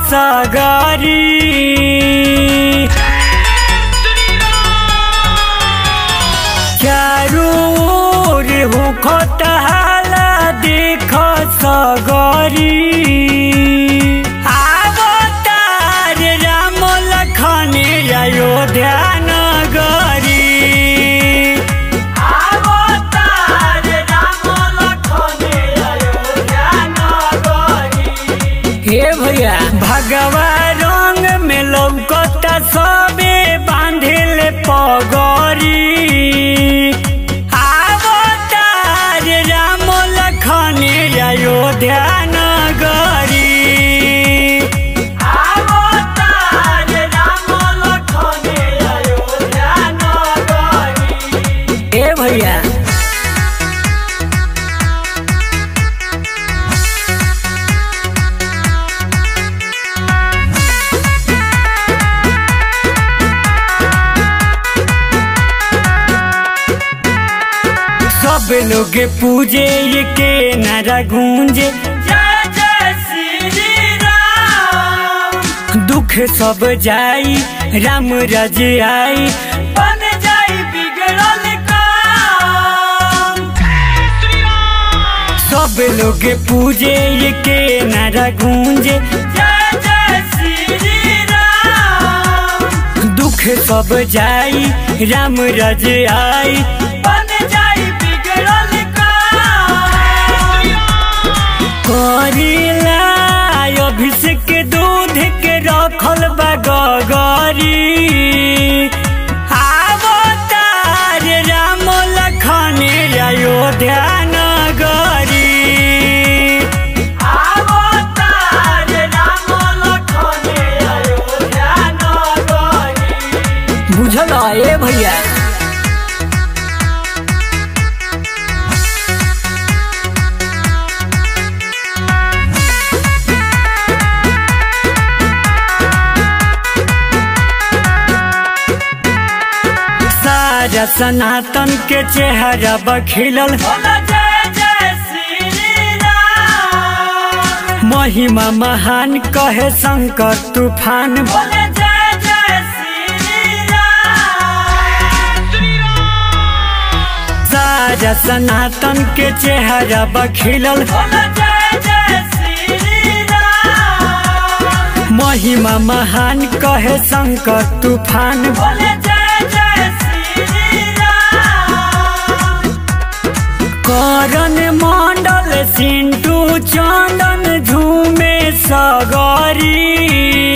सगरी चारू ओर होखत हाला देख सगरी अवतार राम लखन अयोध्या नगरी अवतार राम लखन अयोध्या नगरी हे भैया भगवा रंग में लौकता सबे बांधिल पगरी अवतार राम लखन अयोध्या नगरी अवतार राम लखन अयोध्या नगरी ए भैया सब लोग पूजे ये के नारा गूंजे जय जय श्री राम दुख सब जाई राम रज आई बन जाई बिगड़ल काम सब लोग पूजे ये के नारा गूंजे जय जय श्री राम दुख सब जाई राम रज आई बन जाई बिगड़ल काम करिला अभिषेक दूध के रखल बा गगरी अवतार राम लखन अयोध्या नगरी अवतार राम लखन अयोध्या नगरी बुझल ए भैया सारा सनातन के चेहरा बखिलल महिमा महान कहे शंकर तूफान सारा सनातन के चेहरा बखिलल महिमा महान कहे शंकर तूफान करण मंडल सिंटू चंदन झूमे सगरी